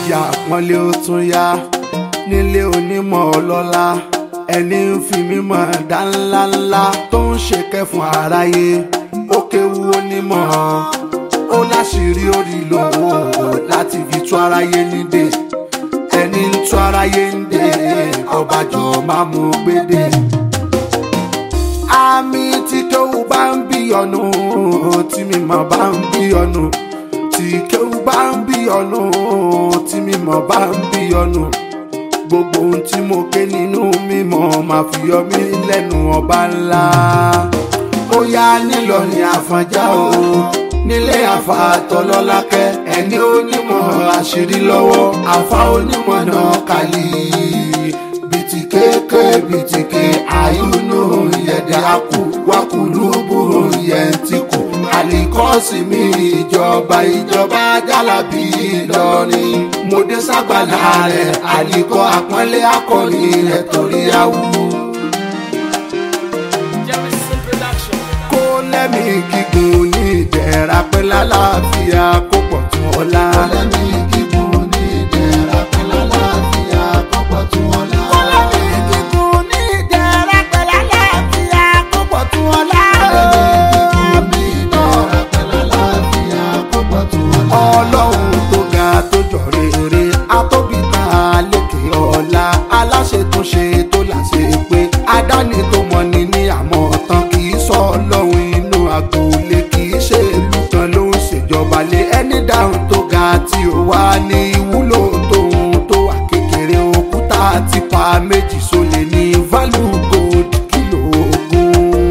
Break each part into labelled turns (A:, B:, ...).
A: ìyá àpọ́nlé ó tún yá nílé onímọ̀ ọlọ́lá ẹni ń fi mímọ̀ dá ńlá ńlá tó ń ṣe kẹfún aráyé ó kéwu onímọ̀ ó láṣìírí orí lòwò láti fi tú aráyé nídè ẹni ń tú aráyé nídè ọbàjọ́ máa mú gbédè àmì tí kéwù bá ń bí ọ̀nù tí mímọ̀ bá ń bí ọ̀nù tí kéwù bá ń bí ọ̀nù tí mímọ̀ bá ń bí ọ̀nù gbogbo ohun tí mo ké nínú mímọ̀ máa fi yọ mí lẹ́nu ọba ńlá ó yá nílọrin àfọ̀njá o nílé àfa àtọlọ́lákẹ́ ẹni onímọ̀ àṣírí lọ́wọ́ àfa onímọ̀ náà kàlí bitike bitike ayunu yẹdi aku wakulubu yẹntiku alikọsi mi ìjọba ìjọba jalabi Ìlọrin mo dé ságbàlá rẹ alikọ àpọ́nlé akọni rẹ torí awu.
B: Jemison Production.
A: kó lẹ́mí gígùn ní ìdẹ̀ra pẹ́ lálàáfíà kó pọ̀ tún ọ̀la. kó lẹ́mí gígùn ní ìdẹ̀ra pẹ́ lálàáfíà kó pọ̀ tún ọ̀la. kó lẹ́mí gígùn ní ìdẹ̀ra pẹ́ lálàáfíà kó pọ̀ tún ọ̀la. kó lẹ́mí gígùn ní ìdẹ̀ra pẹ́ lálàáfíà kó pọ̀ tún ọ̀la. ọlọ́run tó ga tó jọ rere atóbi kan àlékè ọ̀la aláṣẹ tó ṣe tó láṣẹ pé adáni tó mọ ni ní àmọ́ tán kì í sọ ọlọ́run inú agboolé kì í ṣe ìlú kan ló ń ṣèjọba lé ẹni dáhùn tó ga tí ó wá ní ìwúlò tóun tó wà kékeré òkúta ti pa méjì sólè ní value gold kìlò ogún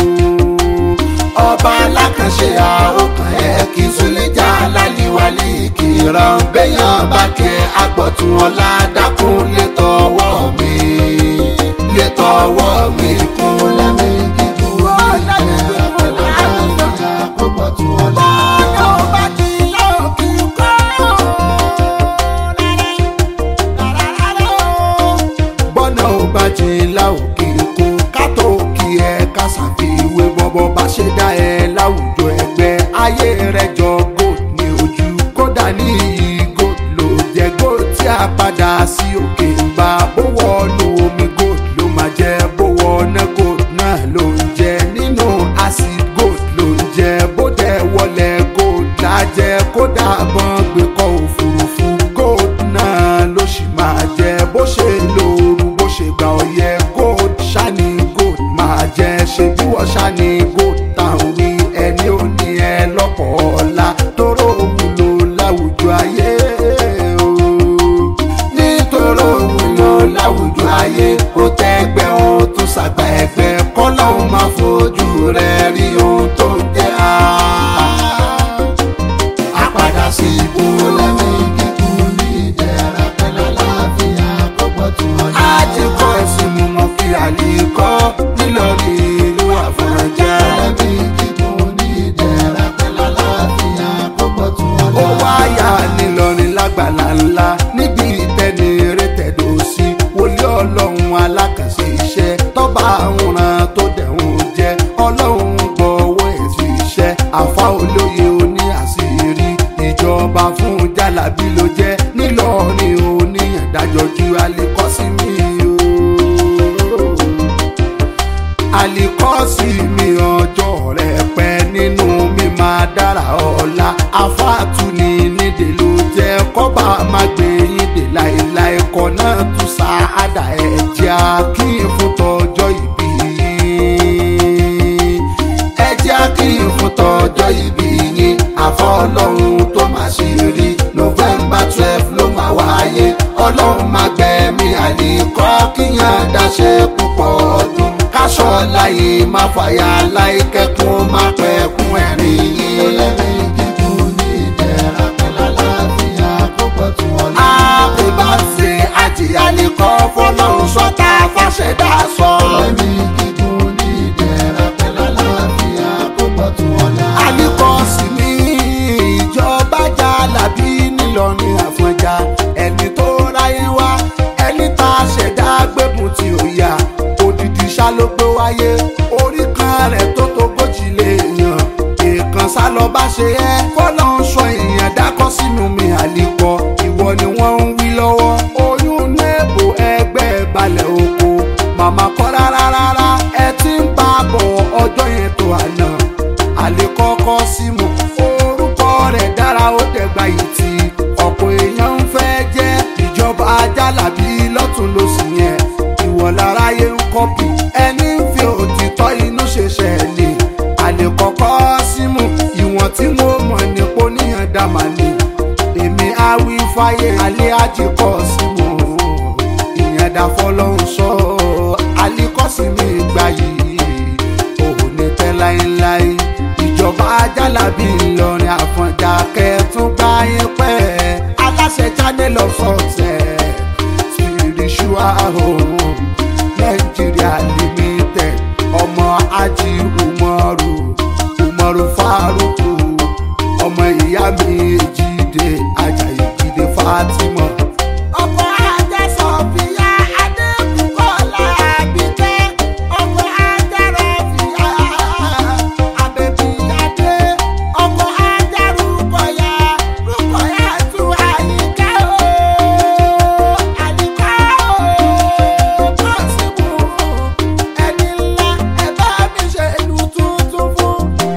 A: ọba alákànṣe àókàn ẹ kì í súnlẹ̀jà láliwálé kìran béèyàn bá kẹ agbọ̀tún ọ̀la dákun lè tọwọ́ mi lè tọwọ́ mi kún lẹ́mí gígùn ìjẹ́ àpẹẹrẹ àkókòtún ọ̀la. bọ́nà ò bá jìn láòkè kó kátó kí ẹ ká ṣàfiwé bọ́bọ́ bá ṣe dá ẹ láwùjọ ẹgbẹ́ ayé rẹ jọ gold ní ojú kódà ní iyì gold ló jẹ gold tí a padà sí òkè bá bó wọnú omi gold ló máa jẹ bó wọná gold náà ló ń jẹ nínú acid gold ló ń jẹ bó dẹ̀ wọlé gold lájẹ kódà bọ́n gbé kọ́ òfurufú gold náà ló sì máa jẹ bó ṣe lóoru bó ṣe gba ọyẹ gold ṣáni gold máa jẹ ṣe bí wọ́n ṣáni gold táwọn wí ẹni ò ní ẹ lọ́pọ̀ ọ̀la tóró wúlò láwùjọ ayé o nítorí wúlò láwùjọ ayé ó tẹ́gbẹ́ ó tún ṣàgbà ẹgbẹ́ kọ́lọ́hún máa fojú rẹ̀ rí ohun tó ń jẹ́ àá àpàdà sí ibú lẹ́mí kíkún ní ìdẹ̀ra pẹ̀lú àlàáfíà kọ́pọ̀ tí wọ́n ní. a ti kọ́ ẹ̀sìn mú mọ́ kí àlìkọ́ nílọrin ìlú àfọ̀njá. lẹ́mí kíkún ní ìdẹ̀ra pẹ̀lú àlàáfíà kọ́pọ̀ tí wọ́n ní. ó wáyà nílọrin lágbàlá ńlá níbi ìtẹ́ni eré tẹ̀dọ̀ sí wòlíì ọlọ́run alákànṣe iṣẹ́ tọ́ba àwòrán tó dẹ̀hùn jẹ́ ọlọ́run gbọ́ owó èsì iṣẹ́ àfa olóye oní àṣírí ìjọba fún jálàbí ló jẹ́ nílọrin oníyàndájọ́ ju alikọ́sí mi o alikọ́sí mi ọjọ́ rẹ̀ pẹ́ nínú mi máa dára ọ̀la afáàtú ni nídìí ló jẹ́ kọ́ba máa gbé yín dé láéláé kọ́ náà tún sáádà ẹ̀jẹ̀ kí n fún tọjọ́ ìbí yín ẹ̀jẹ̀ kí n fún tọjọ́ ìbí yín àfọ́ ọlọ́run tó máa ṣe rí november twelve ló máa wáyé ọlọ́run máa gbẹ̀mí àlìkọ́ kíyàn dáṣe púpọ̀ ọdún káṣọ láyé má fàyà láì kẹ́kùn má pẹ̀kún ẹ̀rín yín. lẹ́mí gígùn ní ìdẹ̀ra pẹ̀lú àlàáfíà púpọ̀ tí wọ́n lọ. àbí bá ṣe àjìyà nìkan fọlọ́run sọ́ta fàṣẹdá sọ. lẹ́mí gígùn ní ìdẹ̀ra pẹ̀lú àlàáfíà púpọ̀ tí wọ́n lọ. àlìkọ́ sí ní ìjọba jà lábí nílọrin àfọ̀njá ẹni tó ráyé wá ẹni tá a ṣẹ̀dá gbẹ̀bùn tí ó yá òdìdí ṣá ló gbé wáyé orí kan rẹ̀ tó tógójì lè yàn èèkàn sá lọ bá ṣe ẹ́ fọ́nà ń sọ èèyàn dákọ́ sínú mi àlìkọ ìwọ ni wọ́n alẹ́ àjẹkọ̀ sí mo ìyẹn dá fọlọ́hún sọ alikọ́sí mi gbà yìí òun ní tẹ́ láéláé ìjọba ajálàbí ìlọrin àfọ̀njà kẹtùn gbá yín pẹ́ aláṣẹ channel of success spiritual home Nigeria limited ọmọ ají umaru umaru faruku ọmọ ìyá mi èjìdé ajayi jíde fatima. ọkọ̀ ajá sọ̀fìyà adébùkọ́lá àbíkẹ́ ọkọ̀ ajá rọ̀fìyà àbẹ̀bíyàdé ọkọ̀ ajá rúkọ̀yà rúkọ̀yà tún àyíká o àyíká o kọ́sìmù ẹni ńlá ẹ bá mi ṣe ìlú tuntun fún.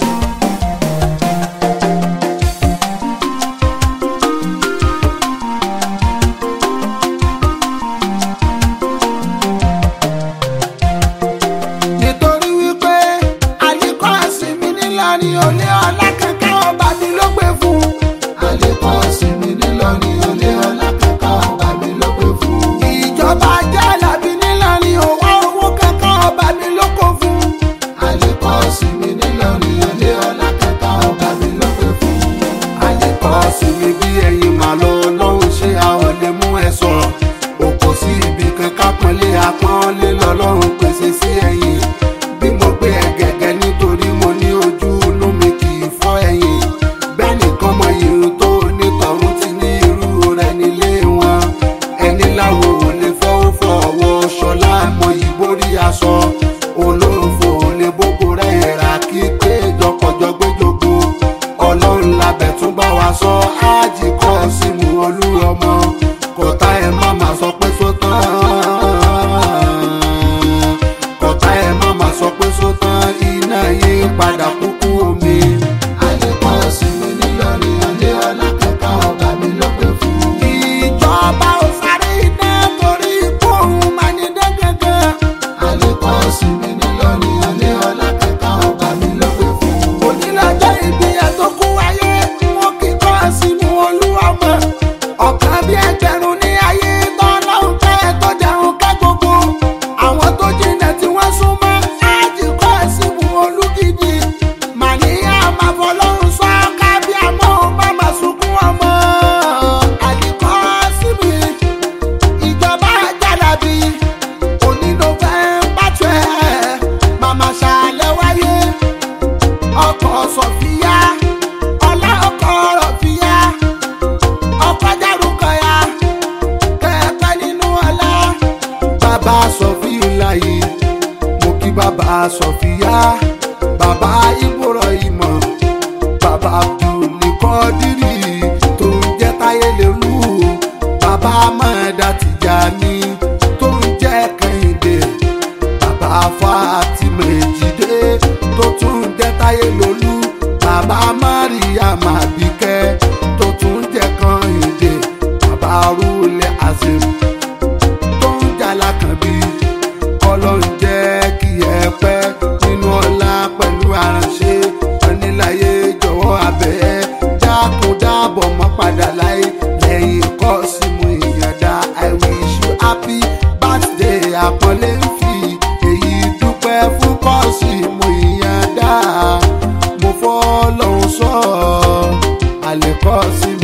A: nítorí wípé àlékọ́ àsìnmi nílọrin olé ọlá kankan ọba mi ló gbé fún. àlékọ́ àsìnmi nílọrin olé ọlá kankan ọba mi ló gbé fún. ìjọba jálàbí nílọrin òwò owó kankan ọba mi ló kó fún. àlékọ́ àsìnmi nílọrin olé ọlá kankan ọba mi ló gbé fún. àlékọ́ àsìnmi bí ẹyin màá lọ lọ́hùn ṣé àwọn lè mú ẹ sọ̀rọ̀ òkò sí ibi kan kápọ́nlé apọ́nlé lọ́lọ́run pèsè sí ẹ̀yìn bí mo gbé ẹ gẹ́gẹ́ nítorí mo ní ojú inú mi kì í fọ́ ẹ̀yìn bẹ́ẹ̀ nìkan mọ irun tó onítọ̀hún ti ní irú rẹ̀ nílé wọn ẹni láwo ò lè fọwọ́ fọwọ́ ṣọlá mo yí borí aṣọ olóòfò ò lè bókó rẹ̀ rà kí pé jọkọjọ gbẹjọgbó ọlọ́run labẹ̀ tún bá wa sọ ájì kọ́ símú olú ọmọ kọ̀tà ẹ̀ má má sọ pé sótán kọ̀tà ẹ̀ má má sọ pé sótán iná yí padà kúkú omi. àlékọ́ sinmi nílọrin ọ̀lẹ́ ọlákẹ́kọ̀ọ́ ọ̀gá mi ló pé fún. ìjọba ò sáré iná torí ikú òun máa ní dẹ́gẹ́gẹ́. àlékọ́ sinmi nílọrin ọ̀lẹ́ ọlákẹ́kọ̀ọ́ ọ̀gá mi ló pé fún. onílọ́jọ́ ìbí ẹ̀ tó kú wáyé wọn kì í kọ́ sínú olúwàmọ̀ ọ̀kan bí ẹgbẹ̀rún ní ayé tọ́lọ́hún kẹ́ tó jẹun kẹ́ gbogbo àwọn tó jìnà tí wọ́n súnmọ́ ájì kọ́ símú olúgidi màníyà máa fọlọ́run sọ kábí àmọ́ má má sunkún ọmọ àdìkọ́ síbi ìjọba jàdàbí onílò fẹ́ pàṣẹ màmá ṣàlẹ̀ wáyé ọkọ̀ sọ̀fíà ọlá ọkọ̀ rọ̀fíà ọkọ̀ dárúkọ ya kẹ́ẹ̀pẹ́ nínú ọlá. bàbá sọfíà yìí mo kí bàbá sọfíà bàbá ìbúrọ̀ ìmọ̀ bàbá abdulnikọ́dírì tó ń jẹ́ táyé lérú bàbá mọ̀ọ́dá tìjàní tó ń jẹ́ kẹ́hìndé bàbá fatima èjìdé tó tún jẹ́ táyé lólú bàbá mariam àbíkẹ́ tó tún jẹ́ kẹ́hìndé bàbá rúlẹ̀ azim tó ń jà lákànbí ọlọ́run jẹ́ kí ẹ pẹ́ nínú ọlá pẹ̀lú aránṣẹ́ oníláyé jọ̀wọ́ abẹ́ dákun dábọ̀ mọ́ padà láyé lẹ́yìn kọ́ sí mu ìyànda i wish you happy birthday àpọ́nlé ń fi èyí dúpẹ́ fún kọ́ọ̀sì mu ìyànda mo fọ́ lọ́hùn sọ àlẹ́ kọ́ọ̀sì